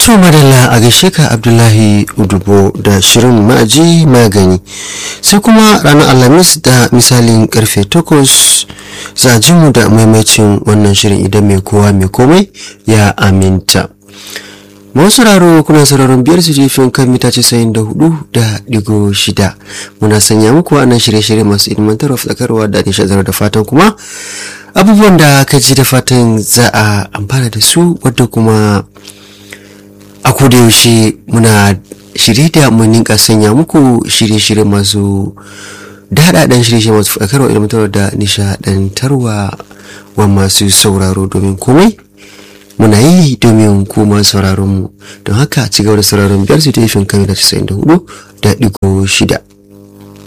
To madalla a gaishe ka Abdullahi Udubo da shirin ma'aji magani sai kuma ranar Alhamis da misalin karfe takwas za ji mu da maimacin wannan shirin idan mai kowa mai komai ya aminta. Masu sauraro kuna sauraron biyar su jefin kan mita casa'in da hudu da digo shida muna sanya muku wannan shirye-shirye masu ilmantarwa fadakarwa da nishadar da fatan kuma abubuwan da ka ji da fatan za a amfana da su wadda kuma a yaushe muna shirye da mun ninka sanya muku shirye-shirye masu daɗaɗen shirye-shirye masu faɗakarwa ilmantarwa da nishaɗantarwa wa masu sauraro domin komai muna yi domin kuma sauraron mu don haka ci gaba da sauraron biyar su ta yi kan da 94 da ɗigo shida